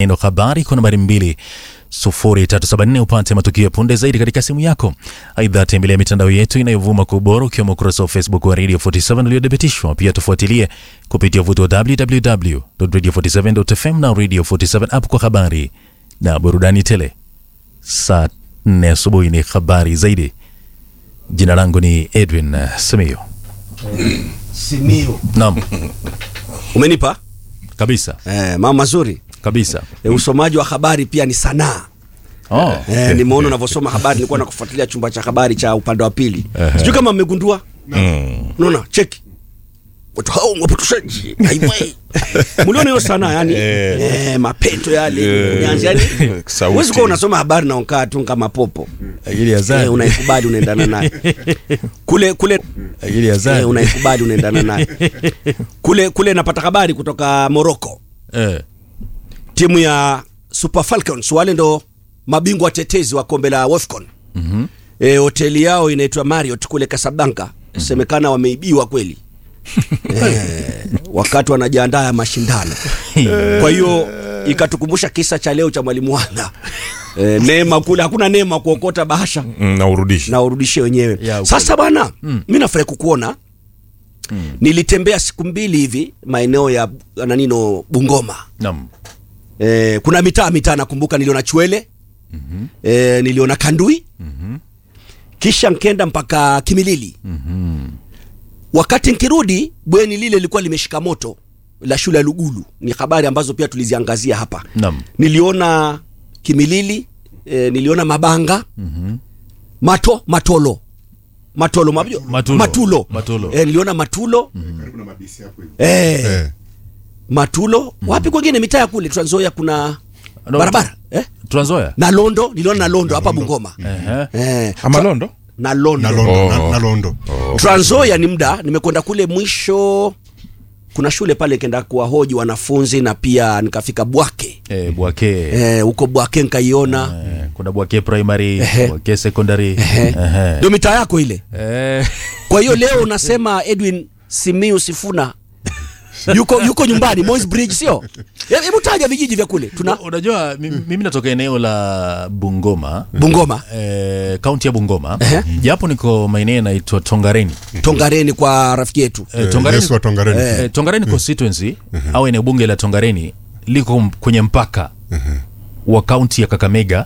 neno habari kwa nambari mbili 0374 upate matukio ya punde zaidi katika simu yako. Aidha, tembelea mitandao yetu inayovuma kwa ubora ukiwemo ukurasa wa Facebook wa Radio 47 uliothibitishwa. Pia tufuatilie kupitia uvuti wa www.radio47.fm na Radio 47 app kwa habari na burudani tele. Saa 4 asubuhi ni habari zaidi. Jina langu ni Edwin uh, Simiyu. Simio. Naam, Umenipa kabisa eh, mambo mazuri kabisa. eh, usomaji wa habari pia ni sanaa Oh, eh, nimeona unavyosoma habari. Nilikuwa nakufuatilia chumba cha habari cha upande wa pili, sijui kama mmegundua. Unaona, cheki watu hao wapotoshaji haiwai mliona hiyo sanaa yani eh, mapeto yale nyanzi yani, Sauti. huwezi kuwa unasoma habari na unakaa tu kama popo akili ya eh, zani. unaikubali unaendana naye kule kule Akili ya eh, zani. unaikubali unaendana naye kule kule. Napata habari kutoka Morocco Eh, timu ya Super Falcons wale ndo mabingwa watetezi wa kombe la WAFCON. mm E, hoteli yao inaitwa Marriott kule Casablanca. Semekana wameibiwa kweli e, wakati wanajiandaa ya mashindano. Kwa hiyo ikatukumbusha kisa cha leo cha mwalimu Wanga e, neema kule, hakuna neema kuokota bahasha Mm, na urudishi na urudishe wenyewe. Ya, Sasa bwana, mi nafurahi kukuona. Nilitembea siku mbili hivi maeneo ya nanino Bungoma. naam. Eh, kuna mitaa mitaa nakumbuka niliona Chwele mm eh, niliona Kandui kisha nkenda mpaka Kimilili wakati nkirudi bweni lile lilikuwa limeshika moto la shule ya Lugulu. Ni habari ambazo pia tuliziangazia hapa. Naam. Niliona Kimilili eh, niliona Mabanga Mato Matolo Matolo mabjo? Matulo. Matulo, Matulo. Eh, niliona Matulo eh, Eh, Matulo wapi kwengine mitaa ya kule Trans Nzoia kuna No, barabara eh? Trans Nzoia? na Londo niliona na Londo hapa Bungoma Ehe. eh, ama londo na Londo, na Londo, Oh. na, na Londo. Trans Nzoia ni muda nimekwenda kule mwisho kuna shule pale kenda kuwahoji wanafunzi na pia nikafika Bwake Eh, Bwake. eh, huko Bwake nikaiona Eh, kuna Bwake primary, Ehe. Bwake secondary. Ehe. Ehe. ndio mitaa yako ile Eh, kwa hiyo leo unasema Edwin Simiu Sifuna yuko yuko nyumbani Moi's Bridge sio He- hebu taja vijiji vya kule tuna unajua mi- mimi natoka eneo la Bungoma. Bungoma Eh, kaunti ya Bungoma. Ehe. Japo niko maeneo yanaitwa Tongareni. Tongareni kwa rafiki yetu Eh, Eh, Tongareni, Yesu wa Tongareni. eh, Tongareni constituency au eneo bunge la Tongareni liko m- kwenye mpaka wa kaunti ya Kakamega